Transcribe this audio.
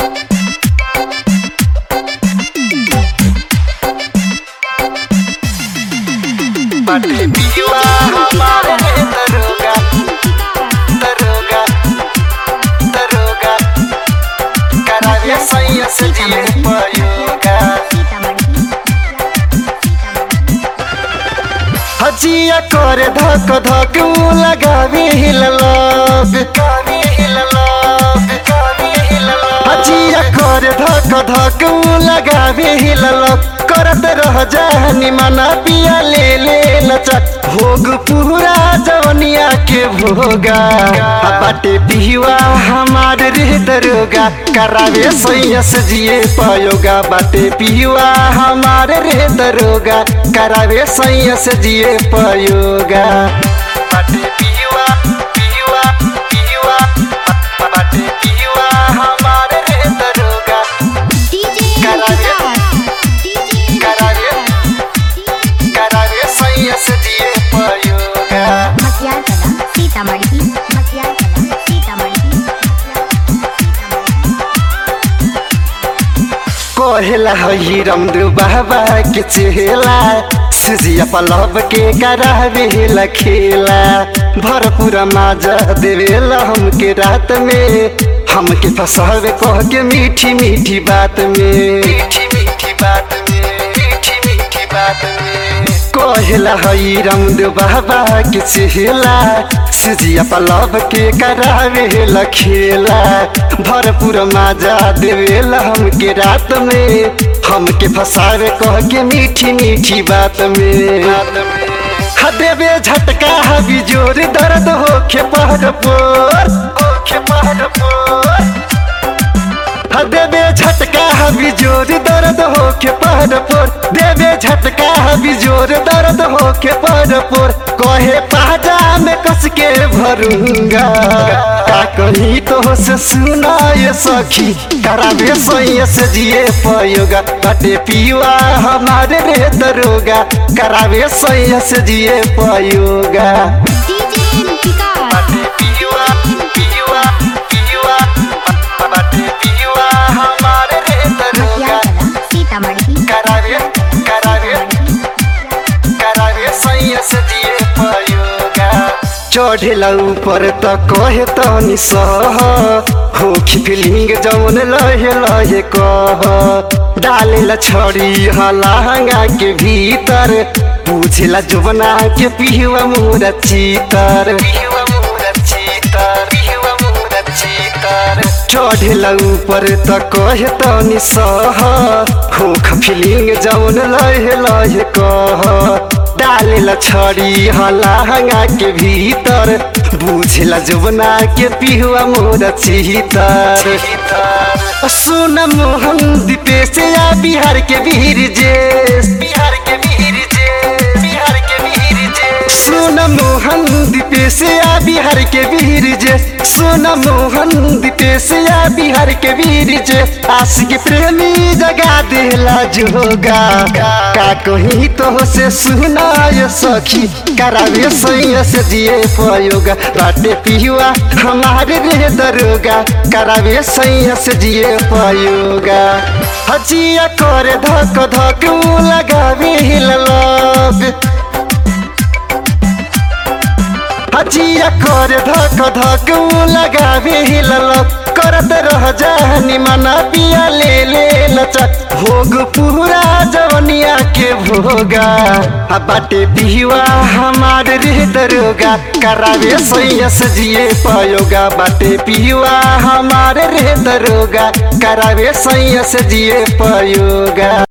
बाटे पियुआ हमारे दरोगा दरोगा दरोगा करावे सैया से जिए पयोगा हजिया करे धक धक उ लगावे हिललब गावे हिललब गावे हिललब हजिया करे धक धक उ लगावे हिललब करत रह जानी मना पिया ले ले लचा भोग पूरा जवनिया के भोगा आ बाटे पिहुआ हमार रे दरोगा करावे सैया से जिए पयोगा बाटे पिहुआ हमार रे दरोगा करावे सैया से जिए पयोगा बाटे पिहुआ पिहुआ पिहुआ बाटे पिहुआ हमार रे दरोगा करावे करावे करावे सैया से जिए पयोगा सीतामढ़ी मटियार कला सीतामढ़ी कोहेला हई रमदु बाबा के चेला सुजिया पलब के करावे लखेला भरपूरा माजा देवेला हमके रात में हमके फसावे कह के मीठी मीठी बात में मीठी मीठी बात में मीठी मीठी बात में कोहेला हई रमदु बाबा के चेला सुजिया पलब के करावे लखेला भरपूर माजा देवेला हमके रात में हमके फसावे कह के मीठी मीठी बात में हा देवे झटका हबी जोर दर्द होखे पहर पोर होखे पहर पोर हा देवे झटका हबी जोर दर्द होके पहर पोर देवे झटका हबी जोर दर्द होके पहर पोर कहे पाजा में कस के भरूंगा का कहीं तो से सुना ये सखी करावे सोये से जिए पयोगा बटे पियुआ हमारे रे दरोगा करावे सोये से जिए पयोगा डीजे विकास बाटे पियुआ पियुआ पियुआ बाटे पियुआ हमारे रे दरोगा मटियार कला सीतामढ़ी करावे करावे करावे सैया से जिए पयोगा चढ़ेला ऊपर त कहे तनी सह होखी फीलिंग जौन लहे लहे कह डालेला छड़ी हलांगा के भीतर पूछेला जुबना के पिहुआ मुरा चीतर पिहुआ मुरा चीतर पिहुआ मुरा चीतर चढ़ेला ऊपर त कहे तनी सह होख फीलिंग जौन लहे लहे कह डालेला छड़ी हलांगा के भीतर बुझेला जुबना के पिहुआ मोर चीतर सुन मोहन दीपेश या बिहार के वीर जे बिहार के वीर जे बिहार के वीर जे सुन मोहन दीपेश या बिहार के वीर जे सुन मोहन दीपेश या बिहार के वीर जे आशिक प्रेमी जगा देला जोगा का कहीं तो से सुना ये सखी करावे सैया से जिए पयोगा बाटे पिहुआ हमारे रे दरोगा करावे सैया से जिए पयोगा हजिया करे धक धक उ लगावे हिललब हजिया करे धक धक उ लगावे हिललब करत रह जानी मना पिया ले ले लचा भोग पूरा जवनिया के भोगा आ बाटे पिहुआ हमार रे दरोगा करावे सैया से जिए पयोगा बाटे पिहुआ हमार रे दरोगा करावे सैया से जिए पयोगा